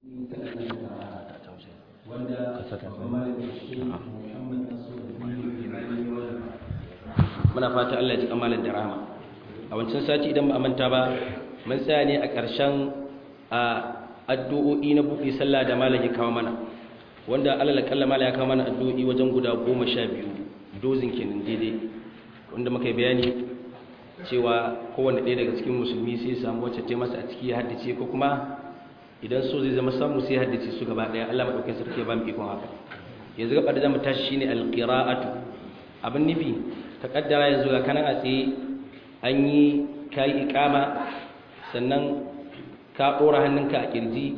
wanda muna fata Allah ya ji kamalar da rahama a wancan sati idan ba a manta ba mun tsaya ne a ƙarshen a addu'o'i na buɗe sallah da malam ya kawo mana wanda alal kalla malam ya kawo mana addu'o'i wajen guda goma sha biyu dozin kenan daidai wanda muka yi bayani cewa kowanne ɗaya daga cikin musulmi sai ya samu wacce ta masa a ciki ya haddace ko kuma idan so zai zama samu sai haddace su gaba ɗaya Allah madaukakin sarki ya ba mu ikon haka yanzu gaba da zamu tashi shine alqira'atu abin nufi ka kaddara yanzu ga kanan a tsaye an yi kai iqama sannan ka dora hannunka a kirji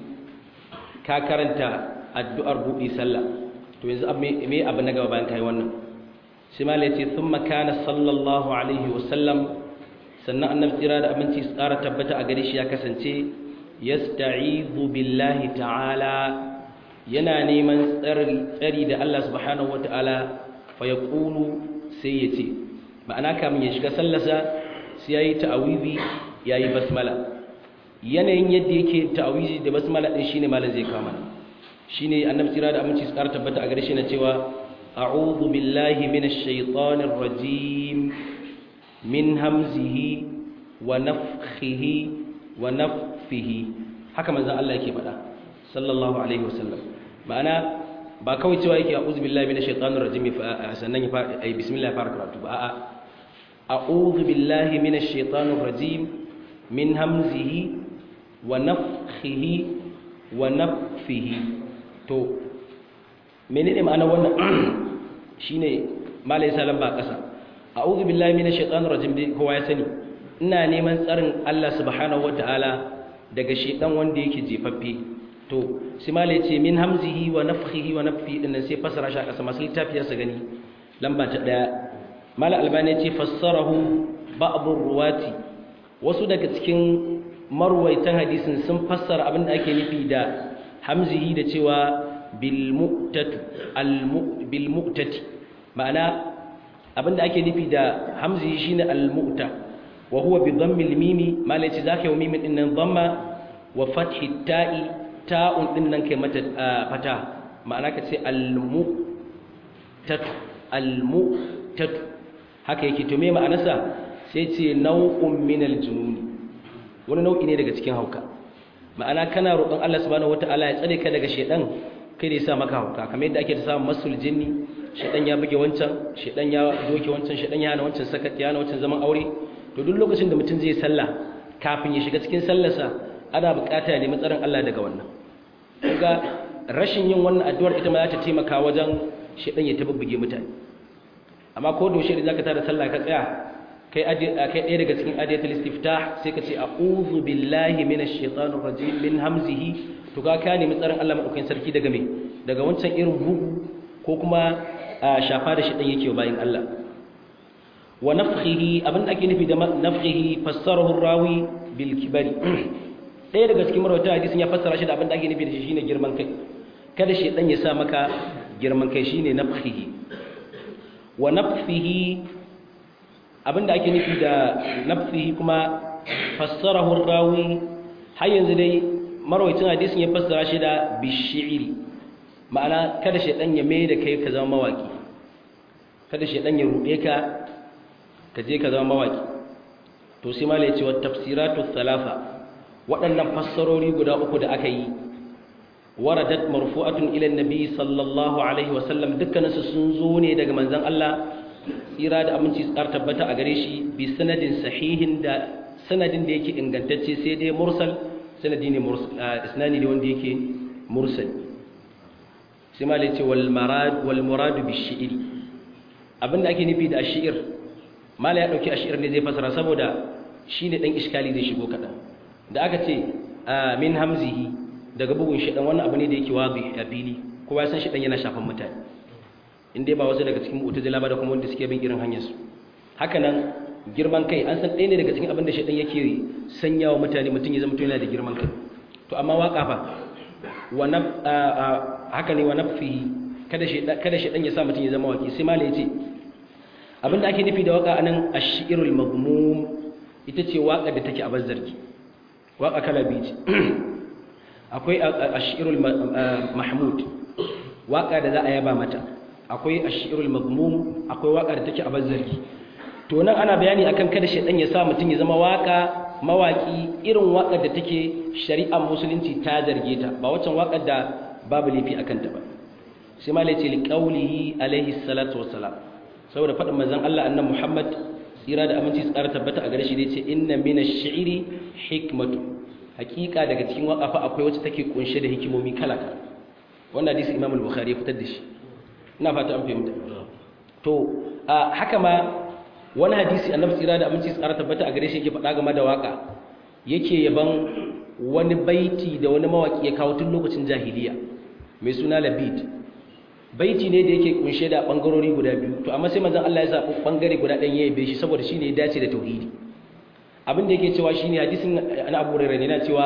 ka karanta addu'ar buɗe sallah to yanzu me abu na gaba bayan kai wannan sai ma yace thumma kana sallallahu alaihi wa sallam sannan annabi tsira da aminci tsara tabbata a gare shi ya kasance yasta'izu billahi ta'ala yana neman tsari da Allah subhanahu wata'ala fa yaqulu sai yace ma'ana kamin ya shiga sallasa sai yayi ta'awizi yayi basmala yanayin yadda yake ta'awizi da basmala din shine malam zai kama shine annabi tsira da aminci tsara tabbata a gare shi na cewa a'udhu billahi minash shaitanir rajim min hamzihi wa nafthihi wa nafthihi haka manzon Allah yake faɗa sallallahu alaihi wasallam ma'ana ba kawai cewa yake a'udhu billahi minash shaitanir rajim sannan ya fara ai bismillah fara karatu ba a'a a'udhu billahi minash shaitanir rajim min hamzihi wa nafthihi wa nafthihi to menene ma'ana wannan shine malai salam ba kasa a'udhu billahi minash shaitanir rajim dai kowa ya sani ina neman tsarin Allah subhanahu wataala daga shedan wanda yake jefaffe to sai malai ce min hamzihi wa nafthihi wa nafthi din sai fasara shi a kasa masu littafi ya gani lamba ta daya mala albani ce fassarahu ba'dhu ruwati wasu daga cikin marwaitan hadisin sun fassara abin da ake nufi da hamzihi da cewa bil mu'tatu al bil mu'tati ma'ana abinda ake nufi da hamzi shine al-mu'ta wa huwa bi dhammi al-mimi malaci zaka yi mimin din nan dhamma wa fathi ta'i ta'un din nan kai mata fata ma'ana ka ce al-mu'tatu al-mu'tatu haka yake to me ma'anarsa sai ce nau'un min al-jununi wani nau'i ne daga cikin hauka ma'ana kana roƙon Allah subhanahu wataala ya tsare ka daga shedan kai da ya sa maka hauka kamar yadda ake ta samun masul jinni shedan ya buge wancan shedan ya doke wancan shedan ya hana wancan sakat ya hana wancan zaman aure to duk lokacin da mutum zai sallah kafin ya shiga cikin sallarsa ana bukata ya nemi tsaron Allah daga wannan kaga rashin yin wannan addu'ar ita ma za ta taimaka wajen shedan ya tabbuge mutane amma ko da shi da zaka tada sallah ka tsaya kai kai ɗaya daga cikin adiyatul istiftah sai ka ce a'udhu billahi minash shaitanir rajim min hamzihi to ka ka nemi tsaron Allah madaukakin sarki daga me daga wancan irin bugu ko kuma shafa da shaitan yake bayin Allah wa nafkhihi abin da ake nufi da nafkhihi fassarahu rawi bil kibari ɗaya daga cikin marwata hadisin ya fassara shi da abin da ake nufi da shi shine girman kai kada shaitan ya sa maka girman kai shine nafkhihi wa nafkhihi abinda ake nufi da nafsihi kuma fassarahu rawi har yanzu dai marwayacin hadisin ya fassara shi da bishiri ma'ana kada shaidan ya mai da kai ka zama mawaki kada shaidan ya ruɗe ka ka je ka zama mawaki to sai malai ce wa tafsiratu thalatha waɗannan fassarori guda uku da aka yi waradat marfu'atun ila annabi sallallahu alaihi wasallam dukkaninsu sun zo ne daga manzon Allah tsira da aminci tsar tabbata a gare shi bi sanadin sahihin da sanadin da yake ingantacce sai dai mursal sanadi ne mursal isnani ne wanda yake mursal sai ma lace wal marad wal murad bi shi'r abinda ake nufi da shi'r mala ya dauki ashir ne zai fasara saboda shine dan iskali zai shigo kadan da aka ce min hamzihi daga bugun shi dan wannan abu ne da yake wazi a fili kowa ya san shi dan yana shafan mutane in dai ba wasu daga cikin mu'tazila ba da kuma wanda suke bin irin hanyar su haka nan girman kai an san ɗaya ne daga cikin abin da shaidan yake sanya wa mutane mutum ya zama to yana da girman kai to amma waka fa wa naf haka ne wa nafsihi kada shaidan kada shaidan ya sa mutum ya zama waki sai malai yace abin da ake nufi da waka anan ash-shi'rul madmum ita ce waka da take a bazzarki waka kala biyu ce akwai ashirul mahmud waka da za a yaba mata akwai ashirul mazmum akwai waka da take a bazzarki to nan ana bayani akan kada shedan ya sa mutum ya zama waka mawaki irin wakar da take shari'ar musulunci ta zarge ta ba waccan wakar da babu laifi akan ta ba sai ma lace liqaulihi alaihi salatu wassalam saboda faɗin manzon Allah annabi Muhammad tsira da aminci su ƙara tabbata a gare shi da yace inna minash shi'ri hikmatu hakika daga cikin waka fa akwai wacce take kunshe da hikimomi kala kala wannan hadisi Imam al-Bukhari ya fitar da shi ina fata an fahimta to haka ma wani hadisi annabi tsira da aminci tsara tabbata a gare shi yake faɗa game da waka yake yaban wani baiti da wani mawaki ya kawo tun lokacin jahiliya mai suna labid baiti ne da yake kunshe da bangarori guda biyu to amma sai manzon Allah ya zaɓi bangare guda ɗan ya yabe shi saboda shine ya dace da tauhidi abin da yake cewa shine hadisin na Abu Hurairah yana cewa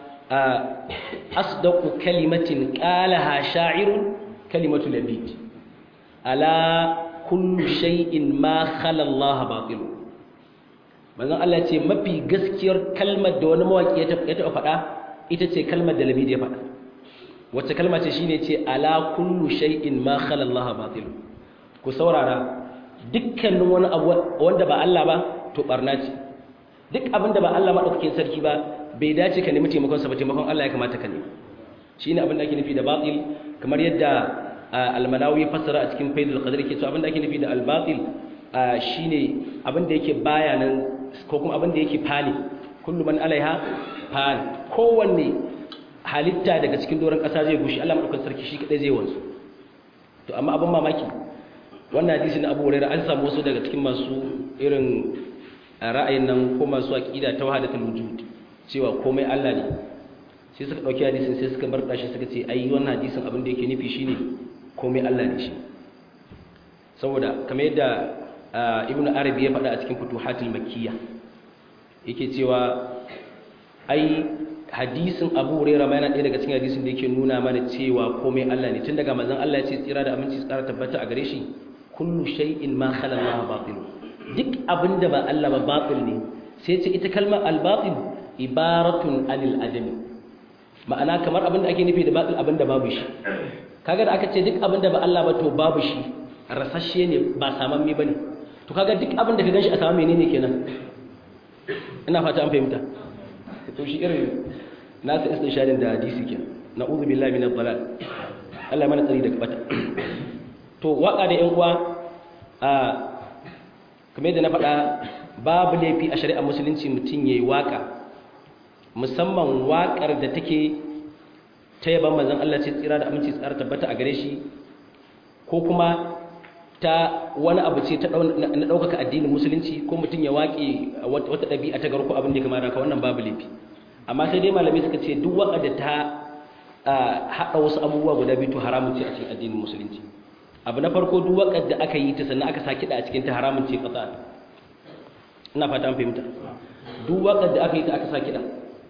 asdaqu kalimatin qalaha sha'irun kalimatu labid ala kullu shay'in ma khala Allah batil manzon Allah ce mafi gaskiyar kalmar da wani mawaki ya taɓa faɗa ita ce kalmar da labid ya faɗa wacce kalma ce shine ce ala kullu shay'in ma khala Allah batil ku saurara dukkanin wani abu wanda ba Allah ba to barna ce duk abin da ba Allah madaukakin sarki ba bai dace ka nemi taimakon sa ba taimakon Allah ya kamata ka nemi shine abin da ake nufi da batil kamar yadda al-manawi fassara a cikin faidul qadr yake cewa abin da ake nufi da al-batil shine abin da yake baya nan ko kuma abin da yake fani kullu man alaiha fani kowanne halitta daga cikin doron ƙasa zai gushi Allah madaukakin sarki shi kadai zai wanzu to amma abin mamaki wannan hadisi na Abu Hurairah an samu wasu daga cikin masu irin ra'ayin nan ko masu aqida ta wahdatul wujud cewa komai Allah ne sai suka dauki hadisin sai suka barka shi suka ce ai wannan hadisin abin da yake nufi shine komai Allah ne shi saboda kamar yadda Ibn Arabi ya faɗa a cikin Futuhatul Makkiyya yake cewa ai hadisin Abu Hurairah ma yana ɗaya daga cikin hadisin da yake nuna mana cewa komai Allah ne tun daga manzon Allah ya ce tsira da aminci tsara tabbata a gare shi kullu shay'in ma khala Allah batil duk abinda ba Allah ba batil ne sai ce ita kalmar al-batil ibaratun anil adami ma'ana kamar abinda ake nufi da batil abinda babu shi kaga da aka ce duk abinda ba Allah ba to babu shi rasashe ne ba samamme bane to kaga duk abinda ka ganshi a sama menene kenan ina fata an fahimta to shi irin nasa istinshadin da hadisi kenan na'udhu billahi minadh dhalal Allah mana tsari daga bata to waka da yan uwa a kamar yadda na faɗa babu laifi a shari'ar musulunci mutum yayi waka musamman wakar da take ta yaban manzon Allah ce tsira da aminci tsara tabbata a gare shi ko kuma ta wani abu ce ta na ɗaukaka addinin musulunci ko mutum ya waƙe wata ɗabi'a ta garko abin da ya kamata ka wannan babu laifi amma sai dai malamai suka ce duk waka da ta haɗa wasu abubuwa guda biyu to haramun ce a cikin addinin musulunci abu na farko duk wakar da aka yi ta sannan aka sa kiɗa a cikin ta haramun ce ƙasa ina fata an fahimta duk wakar da aka yi ta aka sa kiɗa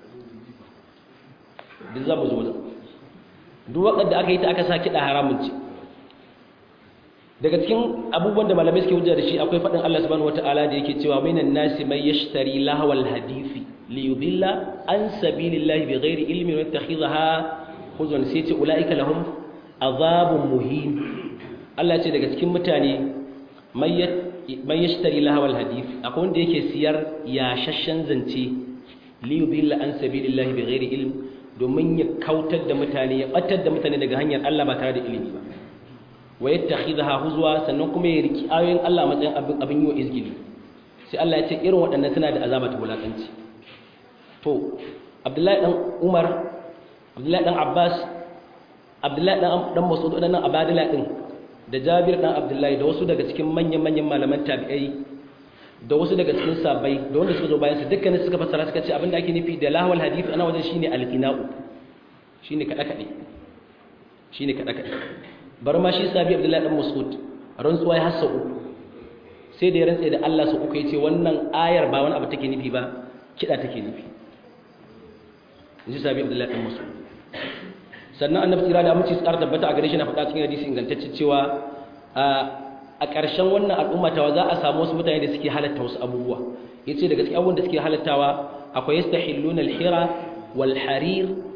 duk za mu zo wajen duk wakar da aka yi ta aka sa kiɗa haramun ce daga cikin abubuwan da malamai suke hujja da shi akwai faɗin Allah subhanahu wataala da yake cewa minan nasi may yashtari lahwal hadisi li yudilla an sabilillahi bighairi ilmin wa yattakhidha huzwan sai ce ulaika lahum azabun muhin Allah ce daga cikin mutane may yashtari lahwal hadisi akwai wanda yake siyar yashashshen zance li yudilla an sabilillahi bighairi ilm domin ya kautar da mutane ya batar da mutane daga hanyar Allah ba tare da ilimi ba wa yattakhidha huzwa sannan kuma ya riki ayoyin Allah matsayin abin abin yi wa izgili sai Allah ya ce irin waɗannan suna da azaba ta wulakanci to Abdullahi dan Umar Abdullahi dan Abbas Abdullahi dan dan Mas'ud dan Abadila din da Jabir dan Abdullahi da wasu daga cikin manyan manyan malaman tabi'ai da wasu daga cikin sabai da wanda suka zo bayan su dukkanin suka fassara suka ce abin da ake nufi da lahwal hadith ana wajen shine al-qina'u shine kada kade shine kada kade bar ma shi sabi abdullahi dan mas'ud rantsuwa ya hassa uku sai da ya rantsa da Allah su uku yace wannan ayar ba wani abu take nufi ba kida take nufi inji sabi abdullahi dan mas'ud sannan annabi tsira da aminci tsara tabbata a gare shi na faɗa cikin hadisi ingantacce cewa a ƙarshen wannan al'umma tawa za a samu wasu mutane da suke halatta wasu abubuwa yace daga cikin abubuwan da suke halattawa akwai yastahilluna al-hira wal harir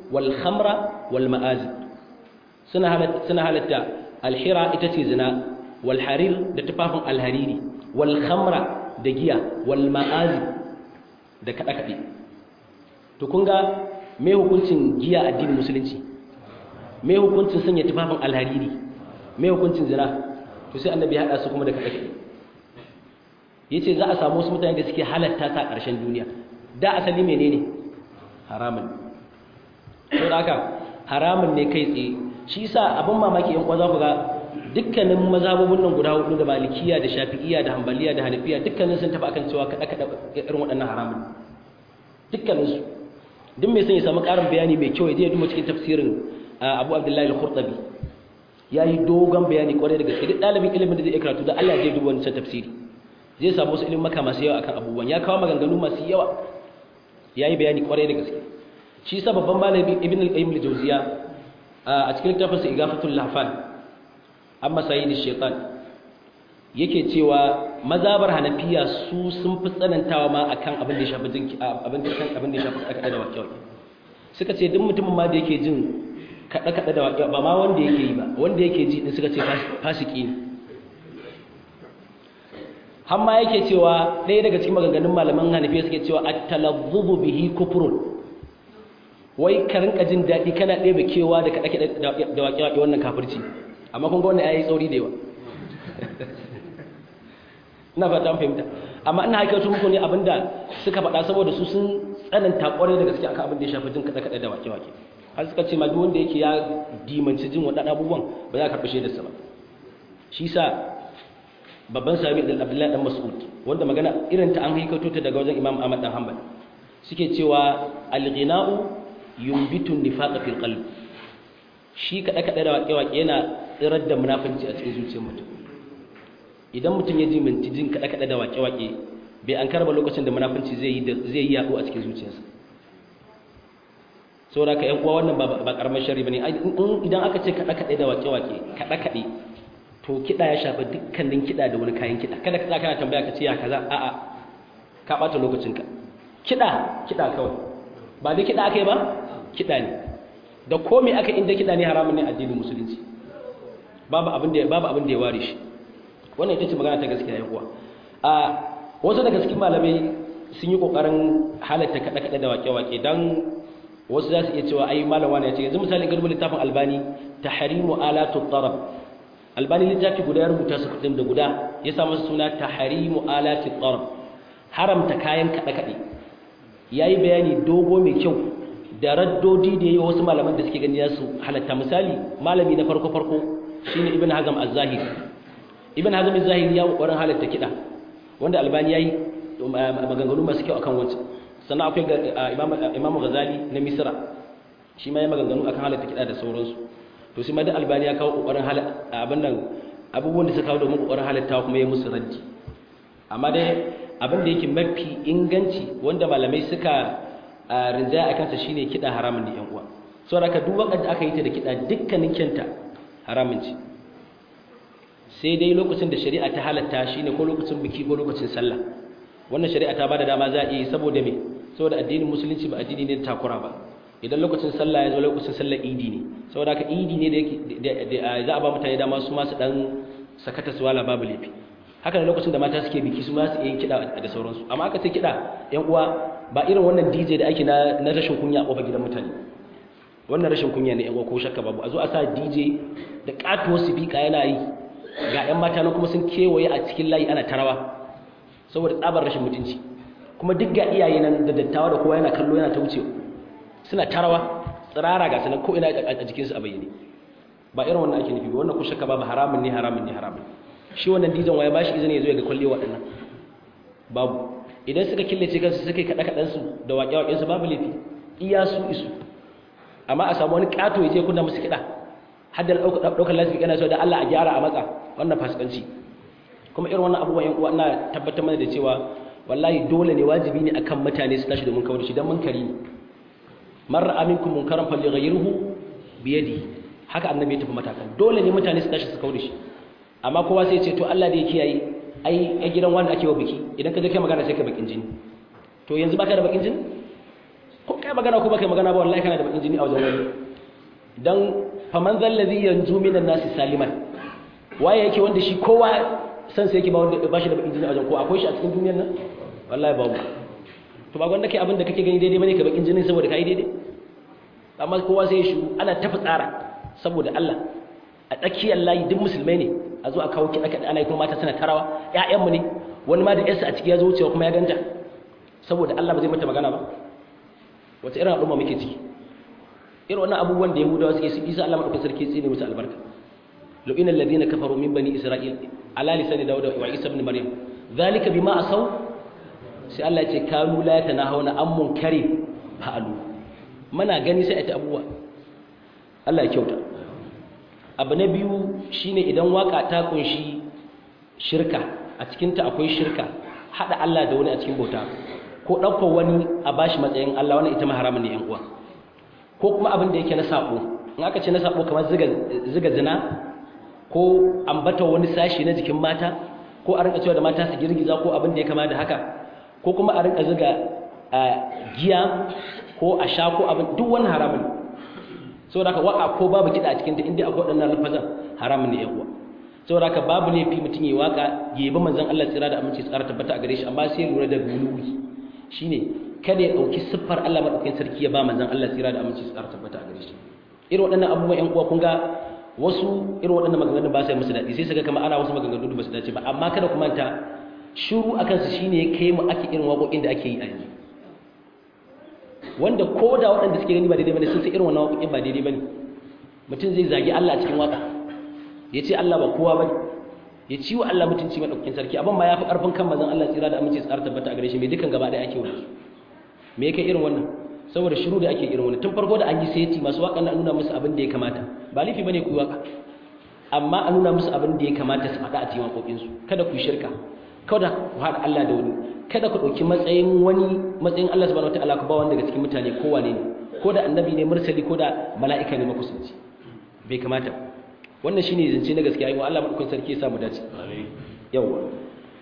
wal khamra wal ma'azib suna halatta suna halatta alhira ita ce zina wal harir da tufafin alhariri wal khamra da giya wal ma'azib da kada kade to kun ga me hukuncin giya addinin musulunci me hukuncin sanya tufafin alhariri me hukuncin zina to sai annabi ya hada su kuma da kada kade yace za a samu wasu mutane da suke halatta ta ƙarshen duniya da asali menene haramun to haka haramun ne kai tsaye shi yasa abin mamaki yan kwaza ku ga dukkanin mazhabobin nan guda hudu da malikiya da shafi'iyya da hanbaliya da hanafiya dukkanin sun tafi akan cewa kada kada irin waɗannan haramun dukkanin su duk mai son ya samu ƙarin bayani mai kyau ya je ya duba cikin tafsirin Abu Abdullahi al-Qurtubi yayi dogon bayani kwarai da gaske duk ɗalibin ilimin da zai iya karatu da Allah ya je duba wannan tafsiri zai samu wasu ilimin maka masu yawa akan abubuwan ya kawo maganganu masu yawa yayi bayani kwarai da gaske shi yasa babban malami Ibn al-Qayyim al-Jawziya a cikin littafinsa Igafatul Lahfan amma sayyidi shaitan yake cewa mazabar hanafiya su sun fi tsanantawa ma akan abin da ya shafi jin abin da abin da ya shafi kada da waƙe suka ce duk mutumin ma da yake jin kada kada da waƙe ba ma wanda yake yi ba wanda yake ji din suka ce fasiki ne har ma yake cewa ɗaya daga cikin maganganun malaman hanafiya suke cewa at-talazzubu bihi kufrun wai ka rinka jin daɗi kana ɗebe kewa da kaɗa da waƙe-waƙe wannan kafirci amma kun ga wannan ya yi tsauri da yawa ina fata fahimta amma ina haikatu muku ne abinda suka faɗa saboda su sun tsananta ƙwarai da gaske akan abin da ya shafi jin kaɗe-kaɗe da waƙe-waƙe har suka ce ma duk wanda yake ya dimanci jin waɗannan abubuwan ba za ka karɓi shaidarsa ba shi sa babban sami da abdullahi dan mas'ud wanda magana irin ta an haikato ta daga wajen imam ahmad dan hanbal suke cewa al-ghina'u yumbitu nifaqa fil qalb shi kada kada da waƙe waƙe yana tsirar da munafinci a cikin zuciyar mutum idan mutum ya ji minti jin kada kada da waƙe waƙe bai an karba lokacin da munafinci zai yi zai yi yaɗo a cikin zuciyarsa saboda ka yan uwa wannan ba karamar sharri bane idan aka ce kada kada da waƙe waƙe kada kade to kida ya shafa dukkanin kida da wani kayan kida kada ka kana tambaya ka ce ya kaza a'a ka bata lokacinka kida kida kawai ba da kida akai ba kida ne da komai aka inda kida ne haramun ne addinin musulunci babu abin da babu abin da ya ware shi wannan ita ce magana ta gaskiya ya kuwa a wasu daga cikin malamai sun yi kokarin halatta kada kada da wake wake dan wasu za su iya cewa ai malam wani ya ce yanzu misali garba littafin albani tahrimu alatu tarab albani littafi guda ya rubuta su kudin da guda ya samu suna tahrimu alatu tarab haramta kayan kada kade yayi bayani dogo mai kyau da raddodi da yayi wasu malaman da suke gani su halatta misali malami na farko farko shine ibn hazm az-zahiri ibn hazm az-zahiri ya kokarin halatta kida wanda albani yayi maganganu masu kyau akan wancan sannan akwai imam imam ghazali na misra shi ma ya maganganu akan halatta kida da sauransu to sai ma da albani ya kawo kokarin halatta abin nan abubuwan da suka kawo domin kokarin halatta kuma ya musu raddi amma dai abin da yake mafi inganci wanda malamai suka rinjaya a kansa shine kiɗa haramun da 'yan uwa saboda ka duk wakar da aka yi ta da kiɗa dukkanin kyanta haramun ce sai dai lokacin da shari'a ta halatta shine ko lokacin biki ko lokacin sallah wannan shari'a ta bada dama za a yi saboda me saboda addinin musulunci ba addini ne takura ba idan lokacin sallah ya zo lokacin sallar idi ne saboda ka idi ne da za a ba mutane dama su ma su dan sakata su wala babu laifi haka da lokacin da mata suke biki su ma su yin kiɗa da sauransu amma aka ce kiɗa yan uwa ba irin wannan DJ da ake na rashin kunya a kofar gidan mutane wannan rashin kunya ne yan uwa ko shakka babu a zo a sa DJ da katuwar sifika yana yi ga yan mata na kuma sun kewaye a cikin layi ana tarawa saboda tsabar rashin mutunci kuma duk ga iyaye nan da dattawa da kowa yana kallo yana ta wuce suna tarawa tsirara ga sanan ko ina a jikinsu a bayyane ba irin wannan ake nufi ba wannan ko shakka babu haramun ne haramun ne haramun shi wannan dijan waya bashi izini ya zo ga kwalle waɗannan babu idan suka killace kansu suka yi kaɗa kaɗansu da waƙe-waƙensu babu laifi iya su isu amma a samu wani ƙato ya je kunna musu kiɗa har da ɗaukar lasifika yana so da Allah a gyara a matsa wannan fasikanci kuma irin wannan abubuwan yan uwa ina tabbatar mana da cewa wallahi dole ne wajibi ne akan mutane su tashi domin kawar da shi dan munkari ne man ra'a minkum munkaran falyughayyirhu bi yadihi haka annabi ya tafi matakan dole ne mutane su tashi su kawar da shi amma kowa sai ce to Allah da ya kiyaye ai a gidan wanda ake wa biki idan ka je kai magana sai ka bakin jini to yanzu baka da bakin jini ko kai magana ko baka magana ba wallahi kana da bakin jini a wajen wani dan faman zallazi yanju minan nasi saliman waye yake wanda shi kowa san sai yake ba wanda ba shi da bakin jini a wajen ko akwai shi a cikin duniyar nan wallahi babu to ba gwanda kai abin da kake gani daidai bane ka bakin jini saboda kai daidai amma kowa sai ya shiru ana tafi tsara saboda Allah a tsakiyar layi duk musulmai ne a zo a kawo kiɗa kaɗa ana yi kuma mata suna tarawa ƴaƴanmu ne wani ma da yarsa a ciki ya zo wucewa kuma ya ganta saboda Allah ba zai mata magana ba wata irin al'umma muke ciki irin wannan abubuwan da yahudawa suke su isa Allah madaukakin sarki tsine musu albarka lu'ina alladhina kafaru min bani isra'il ala lisani dawud wa isa ibn maryam dhalika bima asaw sai Allah ya ce kanu la yatanahawna an munkarin fa'alu mana gani sai a ta abubuwa Allah ya kyauta abu na biyu shine idan waka ta kunshi shirka a cikinta akwai shirka hada Allah da wani a cikin bauta ko ɗaukar wani a bashi matsayin Allah wannan ita ma haramun ne yan uwa ko kuma abin da yake na sabo in aka ce na sabo kamar ziga zina ko ambata wani sashi na jikin mata ko a rinka cewa da mata su girgiza ko abin da ya kama da haka ko kuma a rinka ziga giya ko a sha ko abin duk wani haramun saboda haka waka ko babu kiɗa a cikin ta inda akwai waɗannan lafazan haramun ne yan uwa saboda haka babu laifi mutum ya waka ya yabi manzon Allah tsira da aminci tsara tabbata a gare shi amma sai lura da guluwi shine kada ya dauki siffar Allah madaukakin sarki ya ba manzon Allah tsira da aminci tsara tabbata a gare shi irin waɗannan abubuwan yan uwa kun ga wasu irin waɗannan maganganun ba sai musu daɗi sai su ga kamar ana wasu maganganu da ba su dace ba amma kada ku manta shiru akan su shine ya kai mu ake irin waƙoƙin da ake yi a yanzu wanda ko da waɗanda suke gani ba daidai bane sun san irin wannan waƙoƙin ba daidai bane mutum zai zagi Allah a cikin waƙa ya ce Allah ba kowa bane ya ci wa Allah mutunci madaukakin sarki abin ma ya fi ƙarfin kan mazan Allah tsira da aminci tsara tabbata a gare shi mai dukan gaba ɗaya ake wani me yake irin wannan saboda shiru da ake irin wannan tun farko da an yi sayati masu waƙan na nuna musu abin da ya kamata ba laifi bane ku yi waƙa amma a nuna musu abin da ya kamata su faɗa a cikin waƙoƙinsu kada ku shirka kada ku haɗa Allah da wani kada ku ɗauki matsayin wani matsayin Allah subhanahu wataala ku ba wanda daga cikin mutane ko wane ne ko da annabi ne mursali ko da mala'ika ne makusanci bai kamata wannan shine zance na gaskiya ayyuka Allah madaukakin sarki ya samu dace yawa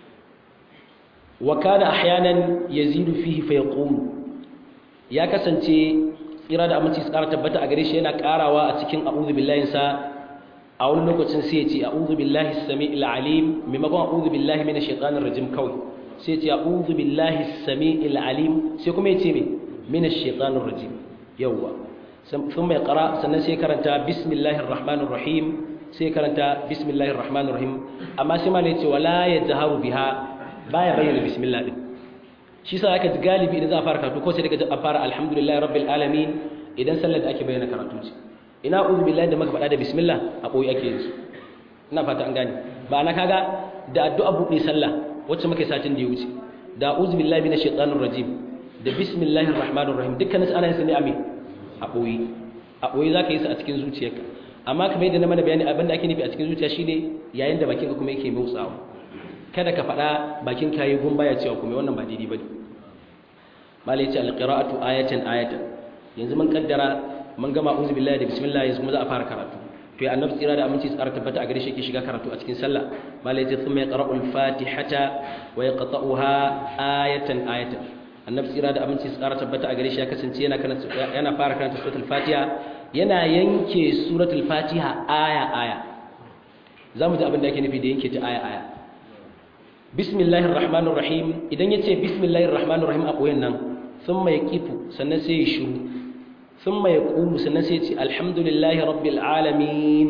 wa kana ahyanan yazidu fihi fa yaqum ya kasance tsira da aminci tsara tabbata a gare shi yana karawa a cikin a'udhu billahi sa a wani lokacin sai ya ce a'udhu billahi as-sami'il alim maimakon a'udhu billahi minash shaitanir rajim kawai sai ya ce a'udhu billahi as-sami'il alim sai kuma ya ce me minash shaitanir rajim yawa ثم يقرا sannan sai karanta bismillahir rahmanir rahim sai karanta bismillahir rahmanir rahim amma sai malai ce wala yajharu biha baya bayyana bismillah din shi sa aka ji galibi idan za a fara karatu ko sai daga a fara alhamdulillahi rabbil alamin idan sallar da ake bayyana karatu ce ina uzu billahi da maka faɗa da bismillah a boye ake yin su ina fata an gane ba na kaga da addu'a buɗe sallah wacce muke satin da ya wuce da uzu billahi minash shaitanir rajim da bismillahir rahmanir rahim dukkanin su ana yin su ne amin a ɓoye a ɓoye za ka yi su a cikin zuciyarka amma kamar yadda na mana bayani abinda ake nufi a cikin zuciya shine yayin da bakinka kuma yake motsawa kada ka faɗa bakin kayi gun baya cewa kuma wannan ba daidai bane mala yace alqira'atu ayatan ayatan yanzu mun kaddara mun gama uzu billahi da bismillah yanzu kuma za a fara karatu to ya annabi tsira da aminci tsara tabbata a gare shi yake shiga karatu a cikin sallah mala yace thumma yaqra'u al-fatihata wa yaqta'uha ayatan ayatan annabi tsira da aminci tsara tabbata a gare shi ya kasance yana yana fara karanta suratul fatiha yana yanke suratul fatiha aya aya zamu ji abin da yake nufi da yanke ta aya aya bismillahir rahmanir rahim idan yace bismillahir rahmanir rahim a koyan nan thumma yaqifu sannan sai ya shiru thumma yaqumu sannan sai ya ce alhamdulillahi rabbil alamin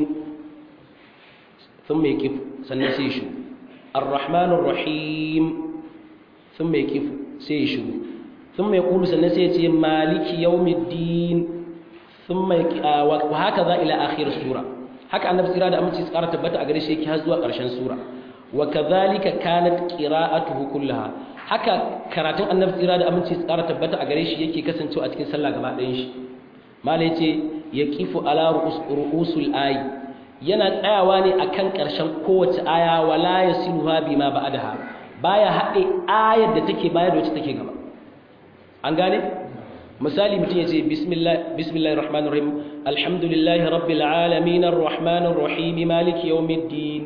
thumma yaqifu sannan sai ya shiru arrahmanir rahim thumma yaqifu sai ya shiru ثم يقول سنسيتي مالك يوم الدين ثم يك... آه وهكذا إلى آخر السورة هكا النبي صلى الله عليه وسلم قرأت بتا أغريشي كي هزوا قرشان سورة وكذلك كانت قراءته كلها هكا كراتين النبي صلى الله عليه وسلم قرأت بتا أغريشي يكي كسنتو أتكين سلا غبا دينش ما ليتي يكيف على رؤوس رؤوس الآي yana tsayawa ne akan ƙarshen kowace aya wala yasiluha bima ba'daha baya haɗe ayar da take baya da wacce take gaba an gane misali mutum ya ce bismillahir rahmanir rahim alhamdulillahi rabbil alamin arrahmanir rahim maliki yawmiddin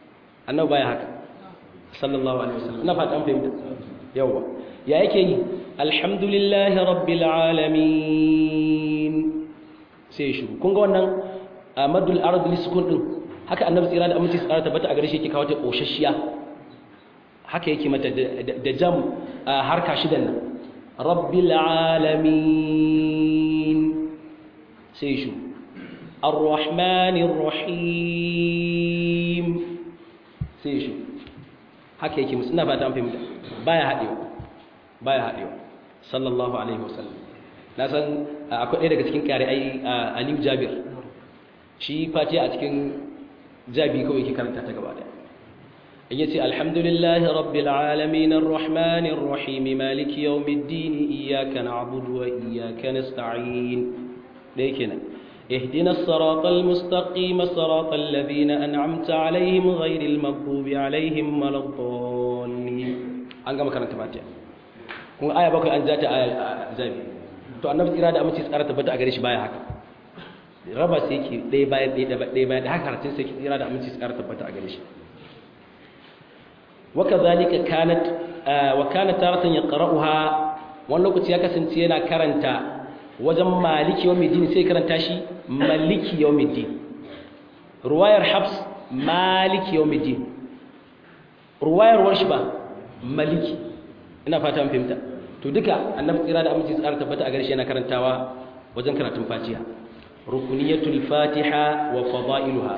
annabi baya haka sallallahu alaihi wasallam ina fata an fahimta yawa ya yake yi alhamdulillahi rabbil alamin sai shi kun ga wannan madul arad lisukun din haka annabi tsira da aminci tsara tabbata a gare shi yake kawo ta koshashiya haka yake mata da jam harka shidan nan rabbil alamin sai shi arrahmanir rahim sai shi haka yake musu ina ba ta fahimta baya hadewa baya hadewa sallallahu alaihi wasallam na san akwai ɗaya daga cikin kare ai Aliyu Jabir shi fatiha a cikin jabi kawai yake karanta ta gaba daya in yace alhamdulillahi rabbil alamin arrahmanir rahim maliki yawmiddin iyyaka na'budu wa iyyaka nasta'in dai kenan اهدنا الصراط المستقيم صراط الذين أنعمت عليهم غير المغضوب عليهم ولا الضالين an gama karanta fatiha kuma aya bakwai an zata aya zabi to annabi tsira da aminci tsara tabbata a gare shi baya haka raba sai yake ɗaya bayan ɗaya ɗaya bayan da haka karatun sai tsira da aminci tsara tabbata a gare shi wakazalika kanat wa kana taratan yaqra'uha wani lokaci ya kasance yana karanta wajen maliki yawmiddin sai karanta shi maliki yawmiddin ruwayar habs maliki yawmiddin ruwayar warshi ba maliki ina fata an fahimta to duka annabi tsira da aminci tsara tabbata a garshe yana karantawa wajen karatun fatiha rukuniyatul fatiha wa fadailuha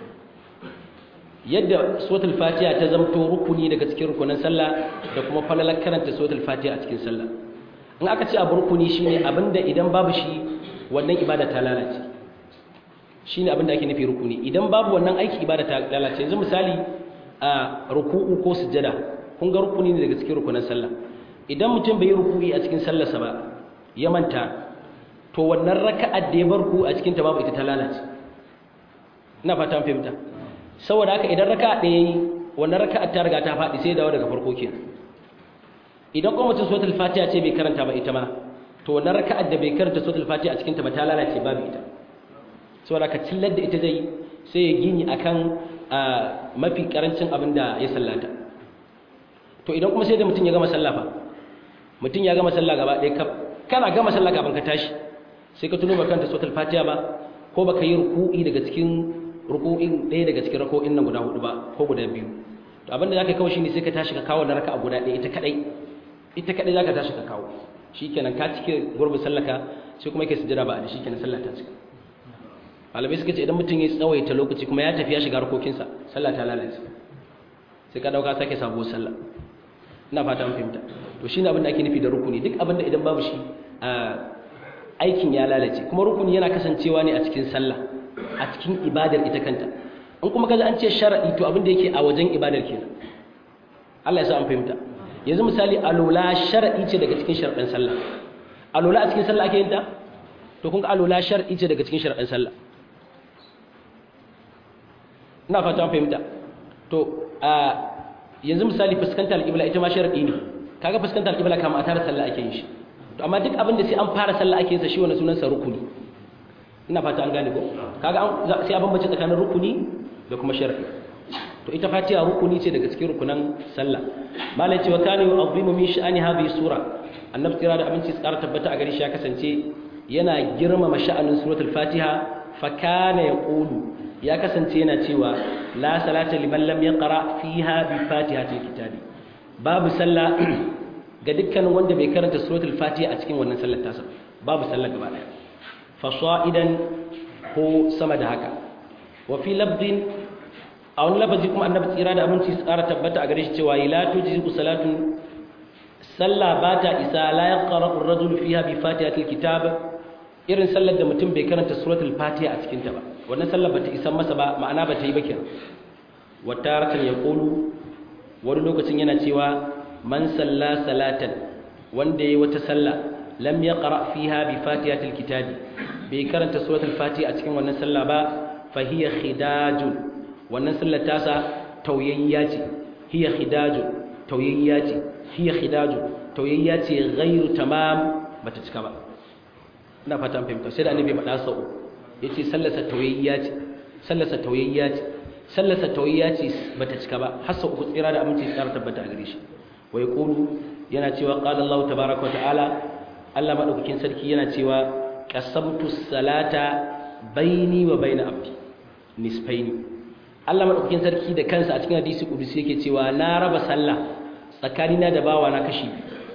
yadda suratul fatiha ta zamto rukuni daga cikin rukunin sallah da kuma falalar karanta suratul fatiha a cikin sallah in aka ce abu rukuni shine abinda idan babu shi wannan ibada ta lalace shine abinda ake nufi rukuni idan babu wannan aiki ibada ta lalace yanzu misali a ruku'u ko sujjada kun ga rukuni ne daga cikin rukunin sallah idan mutum bai yi ruku'i a cikin sallarsa ba ya manta to wannan raka'ar da ya bar ku a cikin ta babu ita ta lalace ina fata fahimta saboda haka idan raka'a ɗaya yi wannan raka'ar ta riga ta faɗi sai dawo daga farko kenan idan kuma mutum suratul fatiha ce bai karanta ba ita ma to wannan raka'ar da bai karanta suratul fatiha a cikin ta ba ta lalace babu ita saboda ka cillar da ita zai sai ya gini akan mafi karancin abin da ya sallata to idan kuma sai da mutum ya gama sallah fa mutum ya gama sallah gaba ɗaya kaf kana gama sallah kafin ka tashi sai ka tuno ba kanta suratul fatiha ba ko baka yi ruku'i daga cikin ruku'in ɗaya daga cikin rako'in nan guda hudu ba ko guda biyu to abin da zaka kawo shine sai ka tashi ka kawo na raka'a guda ɗaya ita kadai ita kadai zaka tashi ka kawo shikenan ka cike gurbin sallaka sai kuma yake sujjada ba a shikenan sallah ta cika malamai suka ce idan mutum ya tsawaita lokaci kuma ya tafi ya shiga harkokinsa sallah ta lalace sai ka dauka sake sabo sallah ina fata an fahimta to shine abin da ake nufi da rukuni duk abin da idan babu shi aikin ya lalace kuma rukuni yana kasancewa ne a cikin sallah a cikin ibadar ita kanta in kuma kaza an ce shar'i to abin da yake a wajen ibadar kenan Allah ya sa an fahimta yanzu misali alola shar'i ce daga cikin sharɗin sallah alola a cikin sallah ake yin ta to kun ga alola shar'i ce daga cikin sharɗin sallah ina fata an fahimta to a yanzu misali fuskantar alƙibla ita ma sharadi ne kaga fuskantar alƙibla kama a tare sallah ake yin shi to amma duk abin da sai an fara sallah ake yin sa shi wannan sunan sa rukuni ina fata an gane ko kaga an sai a bambance tsakanin rukuni da kuma sharadi to ita fatiha rukuni ce daga cikin rukunan sallah malai cewa kana yu'azzimu min sha'ani hadhihi sura annabi tira da aminci tsara tabbata a gari shi ya kasance yana girmama sha'anin suratul fatiha fa kana yaqulu ya kasance yana cewa la salata liman lam yaqra fiha bi fatihatil kitabi babu sallah ga dukkanin wanda bai karanta suratul fatiha a cikin wannan sallar tasa babu sallah gaba daya fa sa'idan ko sama da haka wa fi labdin a wani lafazi kuma annabi tsira da aminci tsara tabbata a gare shi cewa la tujzi salatun sallah ba ta isa la yaqra ar-rajul fiha bi fatihatil kitab irin sallar da mutum bai karanta suratul fatiha a cikin ta ba wannan sallar bata isan masa ba ma'ana bata yi ba kenan wata rakan ya kulu wani lokacin yana cewa man salla salatan wanda yayi wata salla lam yaqra fiha bi fatihatil kitabi bai karanta suratul fatiha a cikin wannan salla ba fa hiya khidajun wannan sallar tasa tauyayya ce hiya khidajun tauyayya ce hiya khidajun tauyayya ce ghairu tamam bata cika ba ina fata an fahimta sai da annabi ya faɗa sau ya ce sallasa tauyayya ce sallasa tauyayya ce sallasa tauyayya ce bata cika ba har sau uku tsira da aminci tsara tabbata a gare shi wa ya ƙulu yana cewa qala Allah tabaaraka wa ta'ala Allah madaukakin sarki yana cewa qasamtu salata baini wa baina abdi nisfaini Allah madaukakin sarki da kansa a cikin hadisi kudusi yake cewa na raba sallah tsakanina da bawa na kashi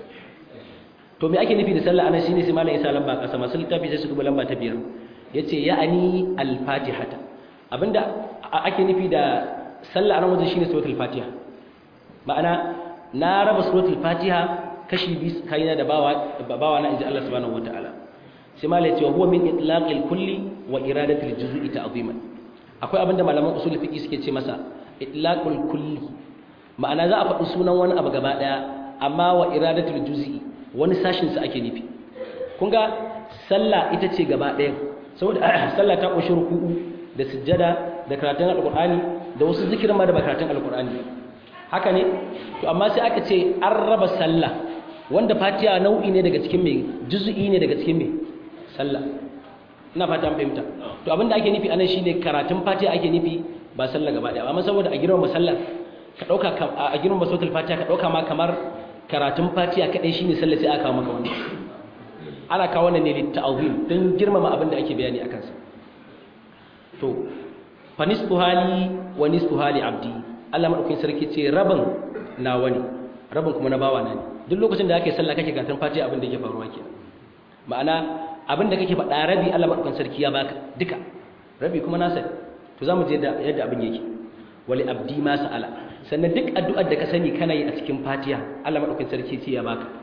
to me ake nufi da sallah anan shine sai malamin isa lamba kasa masu littafi sai su duba lamba ta biyar yace ya'ani al-fatihata abinda ake nufi da sallah anan wajen shine suratul fatiha ma'ana na raba suratul fatiha kashi biyu kaina da bawa bawa na inji Allah subhanahu wataala sai malai yace huwa min itlaqil kulli wa iradatil juz'i ta'ziman akwai abinda malaman usul fiqi suke ce masa itlaqul kulli ma'ana za a faɗi sunan wani abu gaba daya amma wa iradatul juz'i wani sashin sa ake nufi kun ga sallah ita ce gaba daya saboda sallah ta kunshi ruku'u da sujjada da karatun alqur'ani da wasu zikirin ma da karatun alqur'ani haka ne to amma sai aka ce an raba sallah wanda fatiha nau'i ne daga cikin mai juz'i ne daga cikin mai sallah ina fata an fahimta to abinda ake nufi anan shine karatun fatiha ake nufi ba sallah gaba daya amma saboda a girma sallar ka dauka a girma sautul fatiha ka dauka ma kamar karatun fatiha kadai shine sallah sai aka kawo maka wannan ana kawo wannan ne litta'zim dan girmama abinda ake bayani akan sa to fa nisfu hali wa nisfu hali abdi Allah madaukakin sarki ce rabin nawa ne rabin kuma na bawa na ne duk lokacin da ake sallah kake karatun fatiha abin da yake faruwa kenan ma'ana abin da kake faɗa rabi Allah madaukakin sarki ya baka duka rabi kuma nasa to zamu je yadda abin yake wali abdi ma sa'ala sannan duk addu'ar da ka sani kana yi a cikin fatiha Allah madaukakin sarki ce ya baka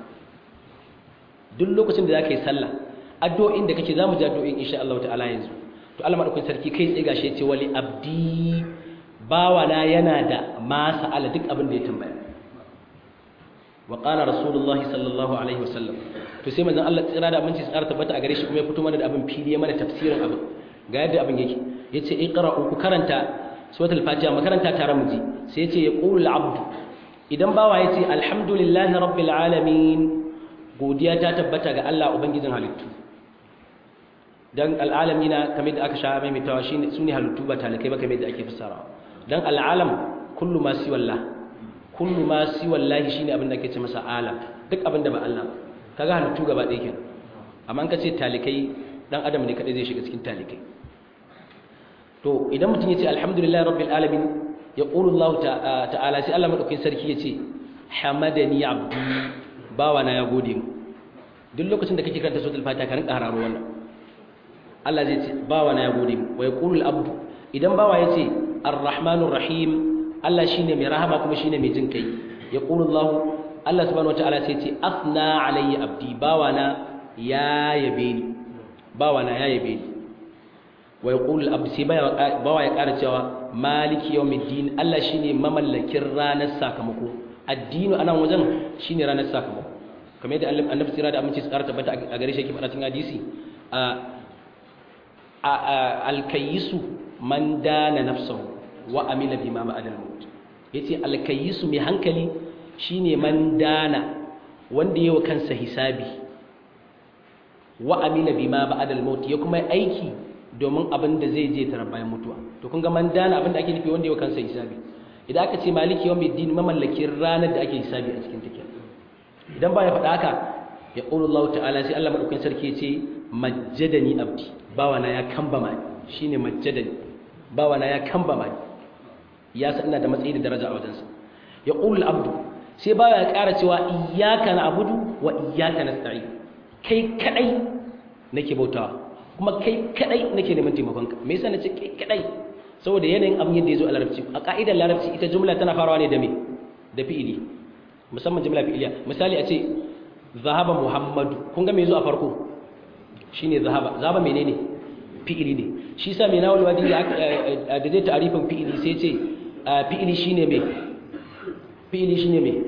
duk lokacin da zaka yi sallah addu'o'in da kake zamu ji addu'o'in insha Allah ta'ala yanzu to Allah madaukakin sarki kai tsaye gashi ya ce wali abdi bawana yana da ma sa'ala duk abin da ya tambaya wa qala rasulullahi sallallahu alaihi wasallam to sai manzon Allah tsira da aminci tsara tabbata a gare shi kuma ya fito mana da abin fili ya mana tafsirin abin ga yadda abin yake yace iqra'u ku karanta suratul fatiha makaranta tare mu ji sai yace yaqulu al-abd idan bawa yace alhamdulillahi rabbil alamin godiya ta tabbata ga Allah ubangijin halittu dan al'alamina kamar da aka sha mai mitawa shine sune halittu ba talakai ba kamar da ake fassarawa dan al'alam kullu ma si wallah kullu ma si wallahi shine abin da ake ce masa alam duk abin da ba Allah ba kaga halittu gaba ɗaya kenan amma an ka ce talikai dan adam ne kadai zai shiga cikin talikai to idan mutum yace alhamdulillahi rabbil alamin ya qulu Allah ta'ala sai Allah madaukakin sarki yace hamadani abdi bawa na ya gode mu duk lokacin da kake karanta suratul fatiha ka rinka hararo wannan Allah zai ce bawa na ya gode mu wa yaqulu al-abdu idan bawa yace ar-rahmanur rahim Allah shine mai rahama kuma shine mai jin kai yaqulu Allah Allah subhanahu wataala sai ce afna alayya abdi bawana ya yabe ni bawana ya yabe ni wa yaqulu al-abd sai bawa ya ƙara cewa maliki yawmiddin Allah shine mamallakin ranar sakamako addinu anan wajen shine ranar sakamako kamar yadda annabi tsira da aminci tsara tabbata a gare shi yake faɗa cikin hadisi a alkayisu man dana nafsahu wa amila bima ba'da al-maut yace alkayisu mai hankali shine man dana wanda yawa kansa hisabi wa amila bima ba'da al-maut ya kuma aiki domin abin da zai je tara bayan mutuwa to kun ga man dana abin da ake nufi wanda yawa kansa hisabi idan aka ce maliki yawmiddin mamallakin ranar da ake hisabi a cikin take idan ba ya faɗa haka ya qulu Allah ta'ala sai Allah madaukakin sarki ya ce majjadani abdi bawana ya kambama shine majjadani bawana ya kambama ya san ina da matsayi da daraja a wajensa ya qulu abdu sai ba ya ƙara cewa iyyaka na'budu wa iyyaka nasta'in kai kadai nake bautawa kuma kai kadai nake neman taimakon ka me yasa nace kai kadai saboda yanayin abin yadda yazo a larabci a ka'idar larabci ita jumla tana farawa ne da me da fi'ili musamman jumla fi'iliya misali a ce zahaba muhammadu kun ga me yazo a farko shine zahaba zahaba menene fi'ili ne shi sa mai nawal wadi da zai ta'arifin fi'ili sai ce fi'ili shine me fi'ili shine me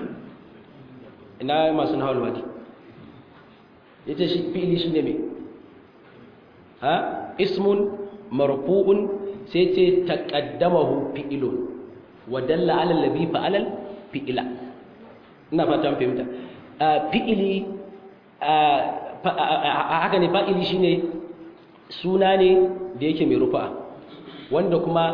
ina masu nawal wadi yace shi fi'ili shine me ha ismun marfu'un sai ce taqaddamahu fi'ilun wa dalla 'ala alladhi fa'ala fi'ila ina fata an fahimta fi'ili haka ne fa'ili shine suna ne da yake mai rufa wanda kuma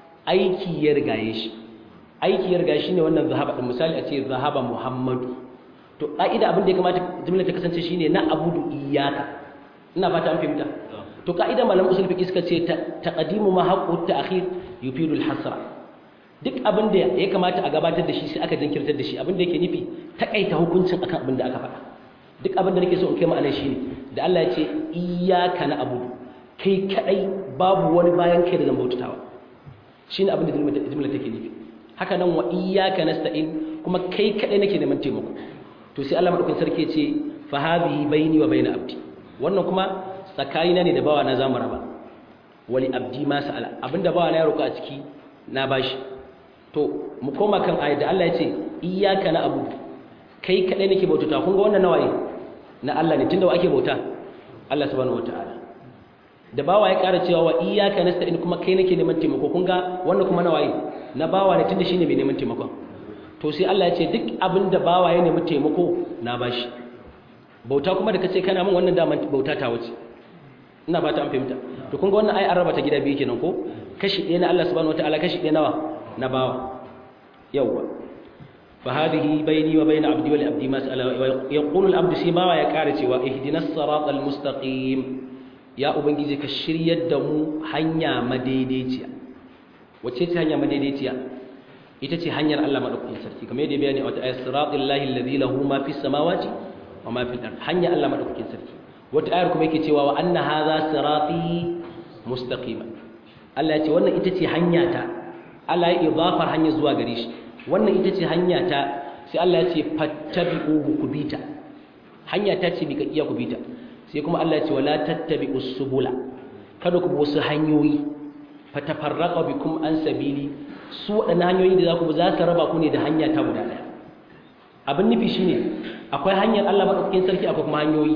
aiki ya rigaye shi aiki ya rigaye shi ne wannan zahaba ɗin misali a ce zahaba muhammadu to ka'ida abin da ya kamata jumla ta kasance shine na abudu iyyaka ina fata an fahimta to ka'ida malaman usul fiqh suka ce taqdimu ma haqqu ta'khir yufidu al-hasra duk abin da ya kamata a gabatar da shi sai aka jinkirtar da shi abin da yake nufi takaita hukuncin akan abin da aka faɗa duk abin da nake so in kai ma'anar shi ne da Allah ya ce iyyaka na abudu kai kadai babu wani bayan kai da zan bautatawa shine abin da jumla take nufi haka nan wa iyyaka nasta'in kuma kai kadai nake neman taimako to sai Allah madaukakin sarki ya ce fa hadhihi baini wa baina abdi wannan kuma tsakanina ne da bawa na zamu raba wali abdi ma sa'ala abinda bawa na ya roƙa a ciki na bashi to mu koma kan ayat da Allah ya ce iyyaka na abudu kai kadai nake bautata kun ga wannan nawaye na Allah ne tunda wa ake bauta Allah subhanahu wataala da bawa ya ƙara cewa wa iyyaka nasta'in kuma kai nake neman taimako kun ga wannan kuma nawaye na bawa ne tunda shine mai neman taimakon to sai Allah ya ce duk abin da bawa ya nemi taimako na bashi bauta kuma da kace kana min wannan daman bauta ta wuce ina ba ta an fahimta to kun ga wannan ai an raba ta gida biyu kenan ko kashi ɗaya na Allah subhanahu wataala kashi ɗaya nawa na bawa yawwa fa hadhihi bayni wa bayna abdi wa li abdi ma sa'ala wa yaqulu al abdu sai bawa ya kare cewa ihdinas siratal mustaqim ya ubangiji ka shiryar da mu hanya madaidaiciya wace ce hanya madaidaiciya ita ce hanyar Allah madaukakin sarki kamar yadda bayani a wata ayat siratal lahi alladhi lahu ma fis samawati wa ma fil ard hanya Allah madaukakin sarki wata ayar kuma yake cewa wa anna hadha sirati mustaqima Allah ya ce wannan ita ce hanya ta Allah ya idafar hanya zuwa gare shi wannan ita ce hanya ta sai Allah ya ce fattabi'uhu kubita hanya ta ce bika iya kubita sai kuma Allah ya ce wala tattabi'us subula kada ku bi wasu hanyoyi fatafarraqa bikum an sabili su waɗannan hanyoyi da za ku bi za su raba ku ne da hanya ta guda ɗaya abin nufi shine akwai hanyar Allah madaukakin sarki akwai kuma hanyoyi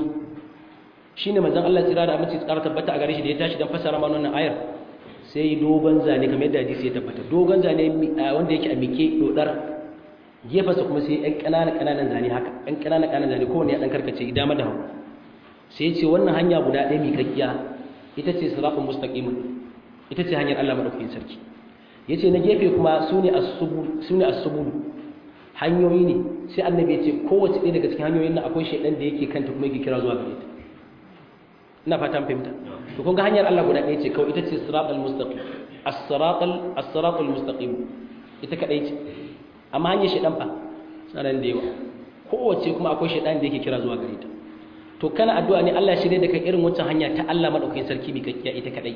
shine manzon Allah tsira da aminci tsara tabbata a gare shi da ya tashi dan fasara mana wannan ayar sai dogon zane kamar yadda hadisi ya tabbata dogon zane wanda yake a mike dodar gefasa kuma sai ɗan ƙananan ƙananan zane haka ɗan ƙananan ƙananan zane kowanne ya ɗan karkace dama da hagu sai ya ce wannan hanya guda ɗaya miƙaƙƙiya ita ce sirafin mustaqimin ita ce hanyar Allah madaukakin sarki ya ce na gefe kuma su ne asubulu hanyoyi ne sai annabi ya ce kowace ɗaya daga cikin hanyoyin nan akwai shaidan da yake kanta kuma yake kira zuwa gare ta ina fatan fahimta to kun ga hanyar Allah guda ɗaya ce kawai ita ce siratal mustaqim as-siratal as-siratal mustaqim ita kadai ce amma hanyar shaidan fa sanan da yawa kowace kuma akwai shaidan da yake kira zuwa gare ta to kana addu'a ne Allah shirye da kai irin wancan hanya ta Allah madaukakin sarki mai kakkiya ita kadai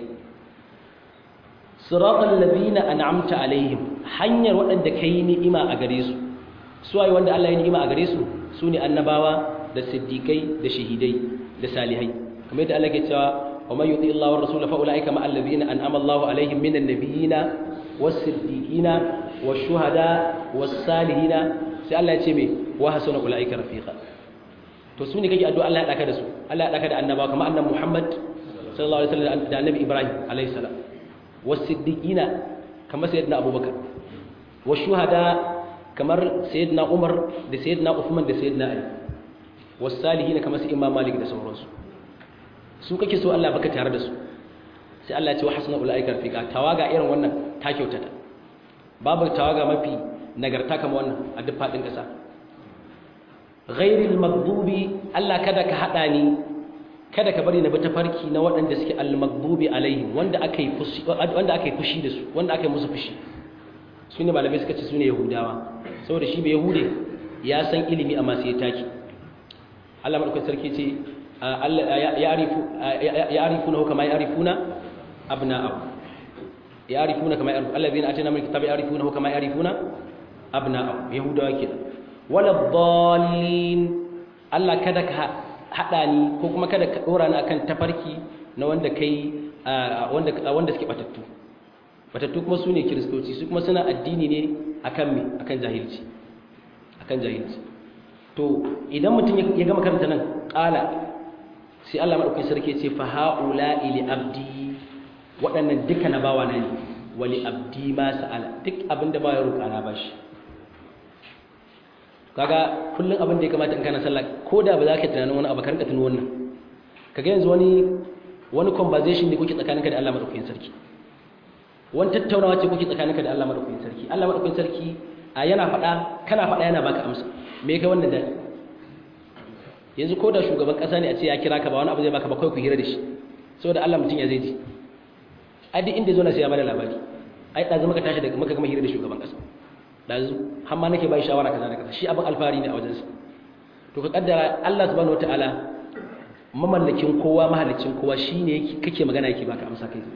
siratal ladina an'amta alaihim hanyar waɗanda kai ni'ima a gare su su waye wanda Allah ya ni'ima a gare su sune annabawa da siddiqai da shahidai da salihai kamar yadda Allah ke cewa wa man yuti Allah wa rasul fa ulaika ma alladhina an'ama Allah alaihim minan nabiyina was-siddiqina wash-shuhada was-salihina sai Allah ya ce me wa hasuna ulaika rafiqa to su ne kake addu'a Allah ya daka da su Allah ya daka da annabawa kamar annabi Muhammad sallallahu alaihi wasallam da annabi Ibrahim alaihi salam was-siddiqina kamar sayyidina Abubakar wash-shuhada kamar sayyidina Umar da sayyidina Uthman da sayyidina Ali was-salihina kamar su Imam Malik da sauransu su kake so Allah baka tare da su sai Allah ya ce wa hasuna ulaika rafiqa tawaga irin wannan ta kyautata babu tawaga mafi nagarta kamar wannan a duk fadin kasa ghairil maghdubi Allah kada ka hada ni kada ka bari na bi tafarki na waɗanda suke al-maghdubi alaihim wanda aka yi fushi wanda aka yi fushi da su wanda aka yi musu fushi su ne malamai suka ce su ne yahudawa saboda shi bai yahude ya san ilimi amma sai ya taki Allah madaukakin sarki ce ya arifuna kama ya arifuna abna'ahu ya arifuna kama ya arifuna allazina atina min kitabi ya arifuna kama ya arifuna abna'ahu yahudawa kenan wala dallin Allah kada ka hada ni ko kuma kada ka dora ni akan tafarki na wanda kai wanda wanda suke batattu batattu kuma sune kristoci su kuma suna addini ne akan me akan jahilci akan jahilci to idan mutum ya gama karanta nan qala sai Allah madaukakin sarki ya ce fa haula li abdi waɗannan duka na bawa na ne wali abdi ma sa'ala duk abinda ba ya roƙa na bashi kaga kullum abin da ya kamata in kana sallah ko da ba za ka tunanin wani abu ka rinka tuno wannan kaga yanzu wani wani conversation ne kuke tsakaninka da Allah madaukakin sarki wani tattaunawa ce kuke tsakaninka da Allah madaukakin sarki Allah madaukakin sarki a yana faɗa kana faɗa yana baka amsa me kai wannan da yanzu ko da shugaban kasa ne a ce ya kira ka ba wani abu zai baka ba kai ku hira da shi saboda Allah mutum ya zai ji a duk inda zo na sai ya bada labari ai ɗazu maka tashi daga maka gama hira da shugaban kasa ɗazu har ma nake bai shawara kaza da kaza shi abin alfahari ne a wajensa to ka kaddara Allah subhanahu wataala mamallakin kowa mahallicin kowa shine kake magana yake baka amsa kai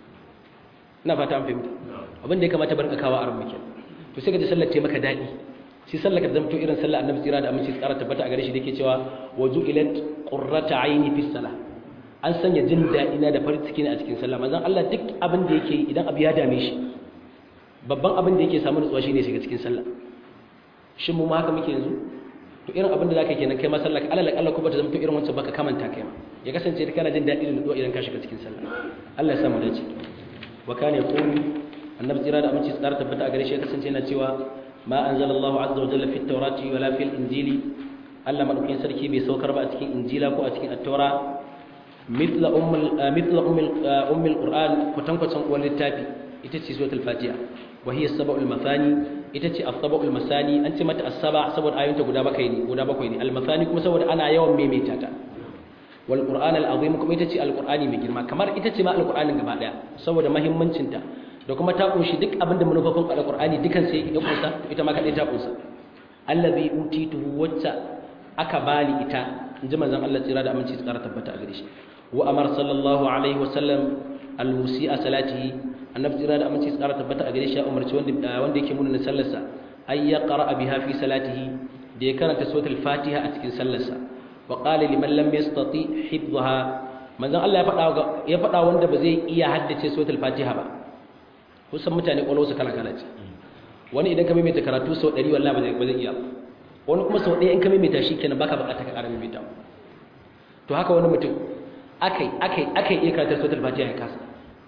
ina fata an fahimta abin da ya kamata bar kawo a ranmu to sai ka ji sallar maka daɗi sai sallar ka zamto irin sallar annabi tsira da aminci tsara tabbata a gare shi da yake cewa waju ilat qurrata aini fi salah an sanya jin daɗi na da farin ciki a cikin sallah manzon Allah duk abin da yake idan abu ya dame shi babban abin da yake samu nutsuwa shine shiga cikin sallah shin mu ma haka muke yanzu to irin abin da zaka kenan kai ma sallah alal akalla ko bata zama to irin wancan baka kamanta kai ma ya kasance kana jin daɗi da nutsuwa idan ka shiga cikin sallah Allah ya sa mu dace wa kana yaqulu annabi tsira da aminci tsara tabbata a gare shi ya kasance yana cewa ma anzalallahu azza wa jalla fit tawrati wala fil injili Allah madaukakin sarki bai saukar ba a cikin injila ko a cikin at-taura mithla ummul mithla ummul ummul qur'an kwatankwacin uwar littafi ita ce suratul fatiha wa hiya sab'ul mathani ita ce as-sab'ul masani an ce mata as-saba saboda ayoyinta guda bakwai ne guda bakwai ne al-mathani kuma saboda ana yawan maimaita ta wal qur'an al-azim kuma ita ce al-qur'ani mai girma kamar ita ce ma al-qur'anin gaba daya saboda muhimmancin ta da kuma ta kunshi duk abin da manufofin al-qur'ani dukan sai ya kunsa ita ma kadai ta kunsa allazi utituhu wacce aka bani ita inji manzon Allah tsira da aminci tsara tabbata a gare shi wa amar sallallahu alaihi wa sallam al-musi'a salatihi annabi tsira da aminci tsara tabbata a gare shi ya umarci wanda wanda yake munana sallarsa ay yaqra biha fi salatihi da ya karanta suratul fatiha a cikin sallarsa wa qala liman lam yastati hifdhaha manzon Allah ya faɗa ya faɗa wanda ba zai iya haddace suratul fatiha ba kusan mutane kwallo su kala kala ce wani idan ka maimaita karatu sau 100 wallahi ba zai ba zai iya wani kuma sau ɗaya in ka maimaita shi kenan baka bukata ka ƙara maimaita to haka wani mutum akai akai akai iya karanta suratul fatiha ya kasa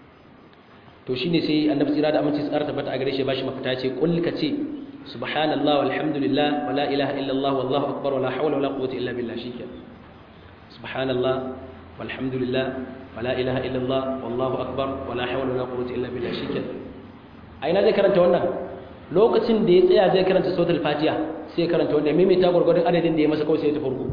to shine sai annabi tsira da aminci tsara tabbata a gare shi bashi mafita ce kul ka ce subhanallahi walhamdulillah wala ilaha illallah wallahu akbar wala hawla wala quwwata illa billah shikenan subhanallah walhamdulillah wala ilaha illallah wallahu akbar wala hawla wala quwwata illa billah shikenan a ina zai karanta wannan lokacin da ya tsaya zai karanta suratul fatiha sai ya karanta wannan maimaita gurgurdan adadin da ya masa kawai sai ya tafi ruku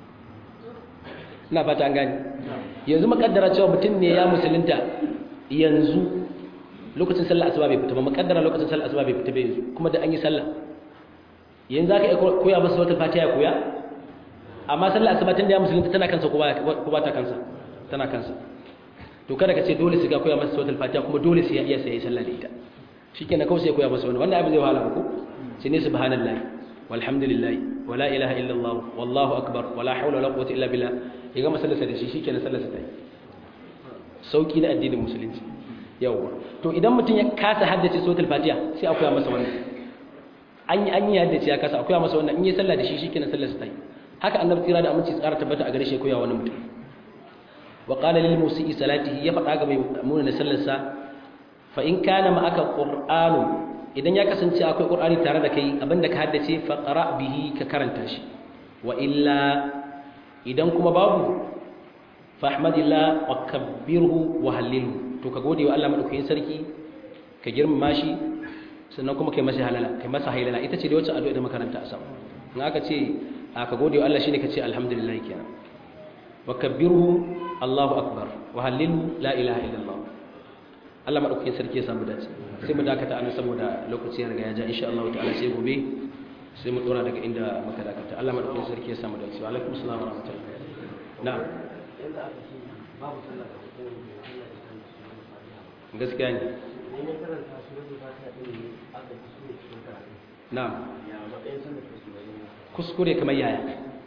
ina fata an gane yanzu makaddara cewa mutum ne ya musulunta yanzu lokacin sallah asuba bai fita ba makaddara lokacin sallah asuba bai fita ba yanzu kuma da an yi sallah yanzu zaka iya koya masa wata fatiha ya koya amma sallah asuba tun da ya musulunta tana kansa ko ba ta kansa tana kansa to kada ka ce dole sai ka koya masa wata fatiha kuma dole sai ya iya sai sallah da ita shikenan kawai sai koya masa wannan wannan abin zai wahala ba ko sai ne subhanallahi walhamdulillahi wala ilaha illallah wallahu akbar wala hawla wala quwwata illa billah ya ga masallarsa da shi shikenan sallarsa ta yi sauki na addinin musulunci yawwa to idan mutum ya kasa haddace suratul fatiha sai a koya masa wannan an yi an yi haddace ya kasa a koya masa wannan in yi sallah da shi shikenan sallar sa ta yi haka annabi tsira da aminci tsara tabbata a gare shi koya wani mutum wa qala lil musii salatihi ya faɗa ga mai muna na sallar sa fa in kana ma aka qur'anu idan ya kasance akwai qur'ani tare da kai abinda ka haddace fa qara bihi ka karanta shi wa illa idan kuma babu fahmadillah wa kabbirhu wa hallilhu to ka gode wa Allah madaukakin sarki ka girmama shi sannan kuma kai masa halala kai masa hailala ita ce da wacce addu'a da makaranta a sama in aka ce ka gode wa Allah shine ka ce alhamdulillah kenan wa kabbirhu Allahu akbar wa hallilhu la ilaha illallah Allah madaukakin sarki ya samu dace sai mu dakata anan saboda lokaci ya riga ya ja insha Allah ta'ala sai gobe sai mu dora daga inda muka dakata Allah madaukakin sarki ya samu dace wa alaikum assalam wa rahmatullahi na'am gaskiya ne na'am kuskure kamar yaya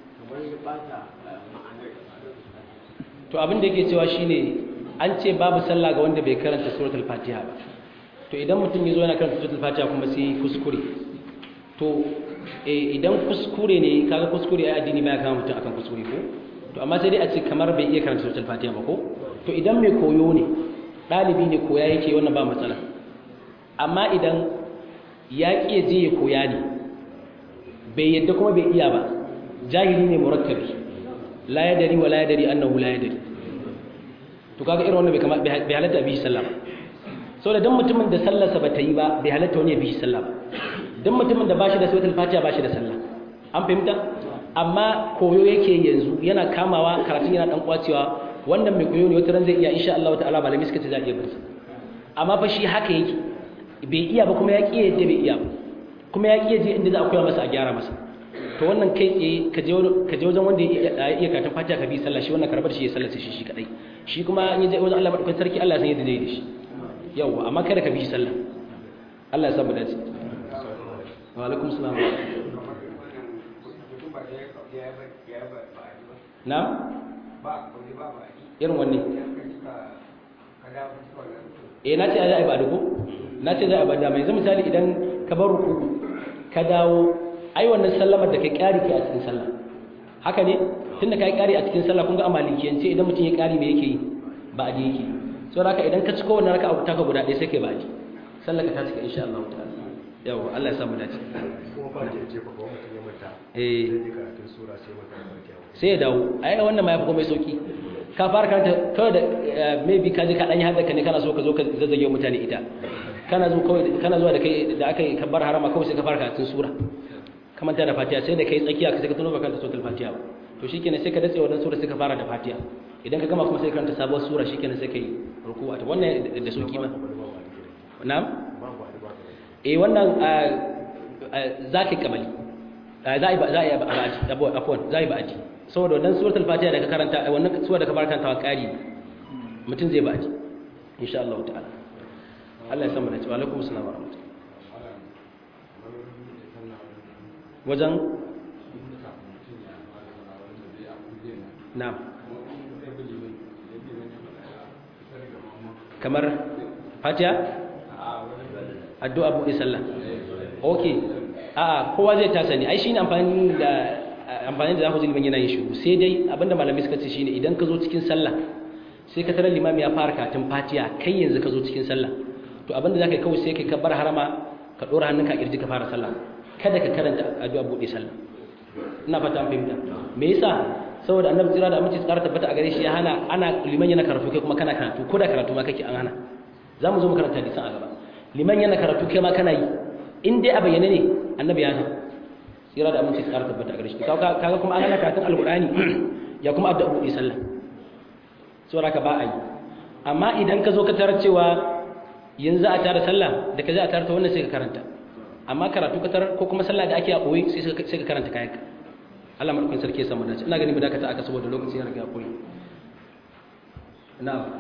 to abin da yake cewa shine an ce babu sallah ga wanda bai karanta suratul fatiha ba to idan mutum ya zo yana karanta suratul fatiha kuma sai kuskure to idan kuskure ne kaga kuskure ai addini baya kama mutum akan kuskure ko to amma sai dai a ce kamar bai iya karanta suratul fatiha ba ko to idan mai koyo ne dalibi ne koya yake wannan ba matsala amma idan ya ki je ya koya ne bai yadda kuma bai iya ba jahili ne murakkabi la yadari wa la yadari annahu la yadari to kaga irin wannan bai kama bai halatta bi sallah ba saboda dan mutumin da sallarsa ba ta yi ba bai halatta wani ya bi sallah ba dan mutumin da bashi da suratul fatiha bashi da sallah an fahimta amma koyo yake yanzu yana kamawa karatun yana dan kwacewa wannan mai koyo ne wata ran zai iya insha Allah ta'ala malami suka ce za iya barsa amma fa shi haka yake bai iya ba kuma ya ƙi yadda bai iya ba kuma ya ƙi je inda za a koya masa a gyara masa to wannan kai tsaye ka je wajen wanda ya iya karatun fatiha ka bi sallah shi wannan karbar shi ya sallace shi shi kadai shi kuma in je wajen Allah madaukakin sarki Allah ya san yadda zai yi da shi yawa amma kada ka bi shi sallah Allah ya samu dace wa alaikum salam na irin wanne eh na ce a yi ba da ko na ce za a bada mai zama misali idan ka bar ruku ka dawo ai wannan sallamar da kai ƙari ke a cikin sallah haka ne tunda kai ƙari a cikin sallah kun ga amalikiyance idan mutum ya ƙari me yake yi ba a yake so haka idan ka ciko wannan raka'a ta ka guda ɗaya sai kai ba a sallar ka ta cika insha Allah ta'ala yawa Allah ya samu dace kuma ba ta ce ba mutum ya mata eh sai karatun sura sai mata barkiya sai ya dawo ai wannan ma yafi komai sauki ka fara karanta kawai da maybe ka je ka dan yi hadda ka ne kana so ka zo ka zazzage mutane ita kana zo kawai kana zuwa da kai da aka yi kabbar harama kawai sai ka fara karatun sura kamar ta da fatiha sai da kai tsakiya ka sai ka tuno baka da suratul fatiha ba to shikenan sai ka datse wannan sura sai ka fara da fatiha idan ka gama kuma sai ka karanta sabuwar sura shikenan sai kai ruku'a to wannan da sauki ma na'am babu wani ba ta eh wannan zaki kamali za a yi za a yi ba'adi afwan za a yi ba'adi saboda wannan suratul fatiha da ka karanta wannan sura da ka fara karantawa ƙari mutum zai ba'adi insha Allah ta'ala Allah ya san mu da cewa alaikum assalam wa rahmatullahi wajen na'am kamar fatiha addu'a buɗe sallah okay a kowa zai tasa ne ai shine amfani da amfani da zaku ji liman yana yin shiru sai dai abinda malamai suka ce shine idan ka zo cikin sallah sai ka tarar limami ya fara katin fatiha kai yanzu ka zo cikin sallah to abinda zaka yi kawai sai kai kabbar harama ka dora hannunka a kirji ka fara sallah kada ka karanta addu'a buɗe sallah ina fata an fahimta me yasa saboda annabi tsira da aminci tsara tabbata a gare shi ya hana ana liman yana karatu kai kuma kana karatu ko da karatu ma kake an hana za mu zo mu karanta hadisan a gaba liman yana karatu kai ma kana yi in dai a bayyane ne annabi ya hana tsira da aminci tsara tabbata a gare shi kaga kuma an hana karatun alqur'ani ya kuma addu'a buɗe sallah saboda ka ba a yi amma idan ka zo ka tarar cewa yanzu a tara sallah da ka za a tara ta wannan sai ka karanta amma karatu ka tarar ko kuma sallah da ake a ɓoye sai ka karanta kayanka Allah maɗaukin sarki ya samu dace ina ganin mu dakata aka saboda lokaci ya riga kuri na'am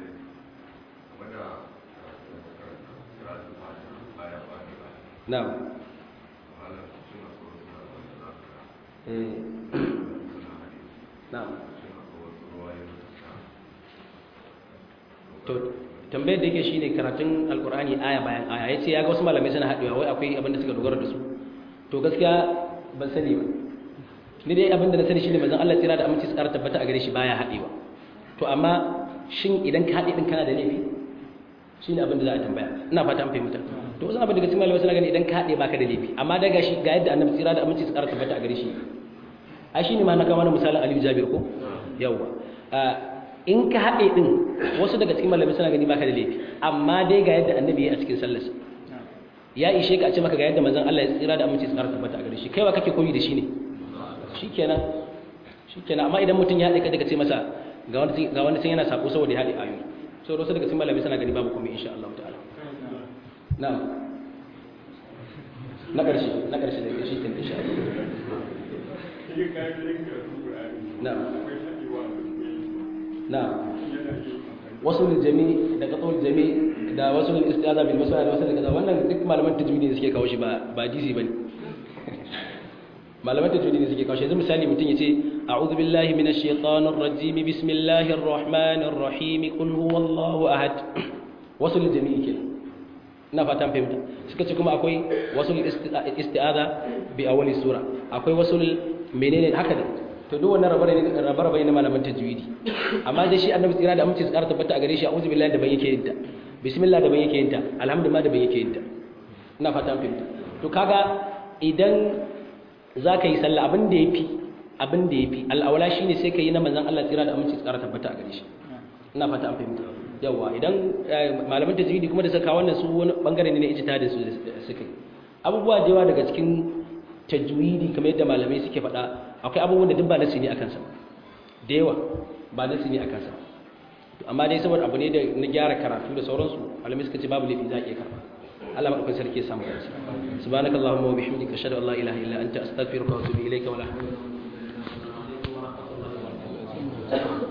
na'am eh na'am to tambayar da yake shine karatun alkur'ani aya bayan aya yace ya ga wasu malamai suna haɗewa wai akwai abin da suka dogara da su to gaskiya ban sani ba ni dai abin da na sani shine manzon Allah tsira da aminci su ƙara tabbata a gare shi baya haɗewa to amma shin idan ka haɗe din kana da laifi shine abin da za a tambaya ina fata an fahimta to wasu abin daga cikin malamai suna gani idan ka haɗe baka da laifi amma daga shi ga yadda annabi tsira da aminci su ƙara tabbata a gare shi ai shine ma na kawo mana misalin Aliyu Jabir ko yawa in ka haɗe ɗin wasu daga cikin malamai suna gani baka da laifi amma dai ga yadda annabi ya a cikin sallarsa ya ishe ka a ce maka ga yadda manzon Allah ya tsira da aminci tsara tabbata a gare shi kai wa kake koyi da shi ne shikenan shikenan amma idan mutum ya haɗe ka daga ce masa ga wani ga wani sun yana sako saboda ya haɗe ayoyi so wasu daga cikin malamai suna gani babu komai insha Allah ta'ala na'am na ƙarshe na ƙarshe da shi kin insha Allah na'am na'am wasu jami da qatul jami da wasu istiaza bil masala da wasu da kaza wannan duk malaman tajwidi ne suke kawo shi ba ba dizi bane malaman tajwidi ne suke kawo shi yanzu misali mutum yace a'udhu billahi minash shaitanir rajim bismillahir rahmanir rahim qul huwallahu ahad wasu jami kenan ina fatan fahimta suka ce kuma akwai wasu istiaza bi awwali sura akwai wasu menene haka da to duk wannan rabe-rabe ne malaman tajwidi amma dai shi annabi tsira da amince tsara tabbata a gare shi a'udhu billahi da ban yake yin ta bismillah da ban yake yin ta alhamdulillah da ban yake yin ta ina fata fahimta to kaga idan zaka yi sallah abin da yafi abin da yafi al'awla shine sai ka yi na manzon Allah tsira da amince tsara tabbata a gare shi ina fata an fahimta yawa idan malaman tajwidi kuma da saka wannan su wani bangare ne na ijtihadin su suka yi abubuwa da yawa daga cikin tajwidi kamar yadda malamai suke faɗa akwai abubuwan da duk ba nasi ne akan sa da yawa ba nasi ne akan sa amma dai saboda abu ne da na gyara karatu da sauransu malamai suka ce babu laifi za a iya karba Allah madaukakin sarki ya samu kansa subhanakallahumma wa bihamdika ashhadu an la ilaha illa anta astaghfiruka wa atubu ilayka wa la hawla wa la quwwata illa billah